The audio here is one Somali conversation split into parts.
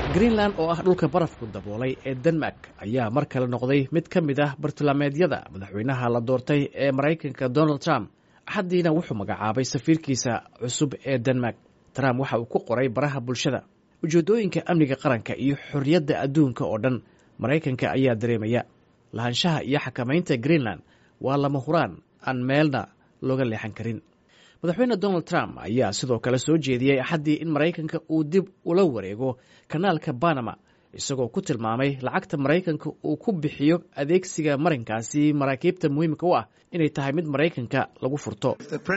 greenland oo ah dhulka barafku daboolay ee denmark ayaa mar kale noqday mid ka mid ah bartilmaameedyada madaxweynaha la doortay ee maraykanka donald trump axaddiina wuxuu magacaabay safiirkiisa cusub ee denmark trump waxa uu ku qoray baraha bulshada ujeeddooyinka amniga qaranka iyo xorriyadda adduunka oo dhan maraykanka ayaa dareemaya lahaanshaha iyo xakamaynta greenland waa lama huraan aan meelna looga leexan karin madaxweyne donald trump ayaa sidoo kale soo jeediyey axaddii in maraykanka uu dib ula wareego kanaalka banama isagoo ku tilmaamay lacagta maraykanka uu ku bixiyo adeegsiga marinkaasi maraakiibta muhiimka u ah inay tahay mid maraykanka lagu furto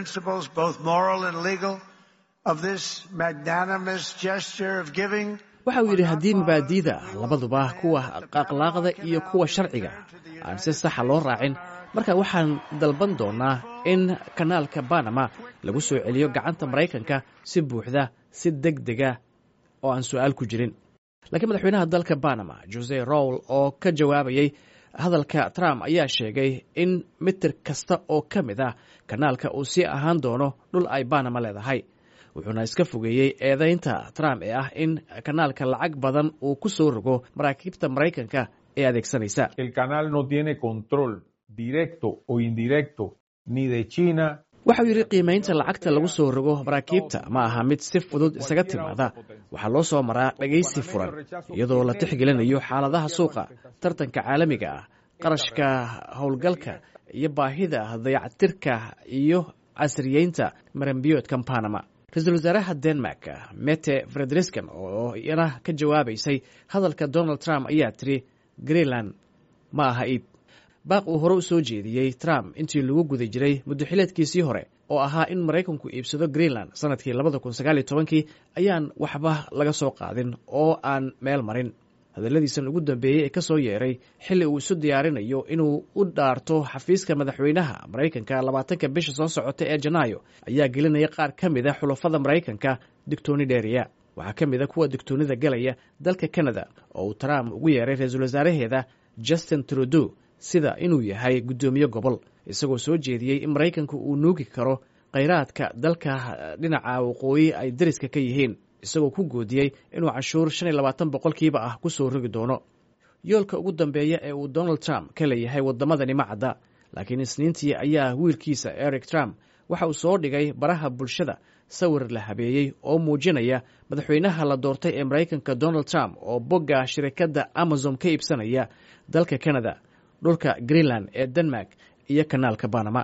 waxa uu yidhi haddii mabaadiida labaduba kuwa akhlaaqda iyo kuwa sharciga aan si saxa loo raacin marka waxaan dalban doonaa in kanaalka banama lagu soo celiyo gacanta maraykanka si buuxda si deg dega oo aan su-aal ku jirin laakiin madaxweynaha dalka banama jose rowl oo ka jawaabayey hadalka trump ayaa sheegay in mitir kasta oo ka mid ah kanaalka uu sii ahaan doono dhul ay banama leedahay wuxuuna iska fogeeyey eedaynta trump ee ah in kanaalka lacag badan uu ku soo rogo maraakiibta maraykanka ee adeegsanaysa directo o indirecto ni de China waxauu yidhi qiimaynta lacagta lagu soo rogo maraakiibta ma aha mid si fudud isaga timaada waxaa loo soo maraa dhegaysi furan iyadoo la tixgelinayo xaaladaha suuqa tartanka caalamiga ah qarashka howlgalka iyo baahida dayactirka iyo casriyeynta marambiyoodkan banama ra-iisul wasaaraha denmark mete frederiskan oo iyana ka jawaabaysay hadalka donald trump ayaa tiri greenland ma aha iib baaq uu hore u soo jeediyey trump intii lagu guda jiray muddaxileedkiisii hore oo ahaa in maraykanku iibsado greenland sanadkii labada kun sagaaliyo tobankii ayaan waxba laga soo qaadin oo aan meel marin hadalladiisan ugu dambeeyey ee ka soo yeeray xilli uu isu diyaarinayo inuu u dhaarto xafiiska madaxweynaha maraykanka labaatanka bisha soo socota ee janaayo ayaa gelinaya qaar ka mid a xulafada maraykanka digtooni dheeriya waxaa ka mid a kuwa digtoonida galaya dalka canada oo uu trump ugu yeeray ra-iisul wasaaraheeda justin trudeau sida inuu yahay guddoomiye gobol isagoo soo jeediyey in maraykanku uu nuugi karo khayraadka dalka dhinaca waqooyi ay dariska ka yihiin isagoo ku goodiyey inuu canshuur shan iyo labaatan boqolkiiba ah ku soo rogi doono yoolka ugu dambeeya ee uu donald trump ka leeyahay waddamadani ma cadda laakiin isniintii ayaa wiilkiisa eric trump waxa uu soo dhigay baraha bulshada sawir la habeeyey oo muujinaya madaxweynaha la doortay ee maraykanka donald trump oo bogga shirikadda amazon ka iibsanaya dalka canada dhulka greenland ee denmark iyo kanaalka banama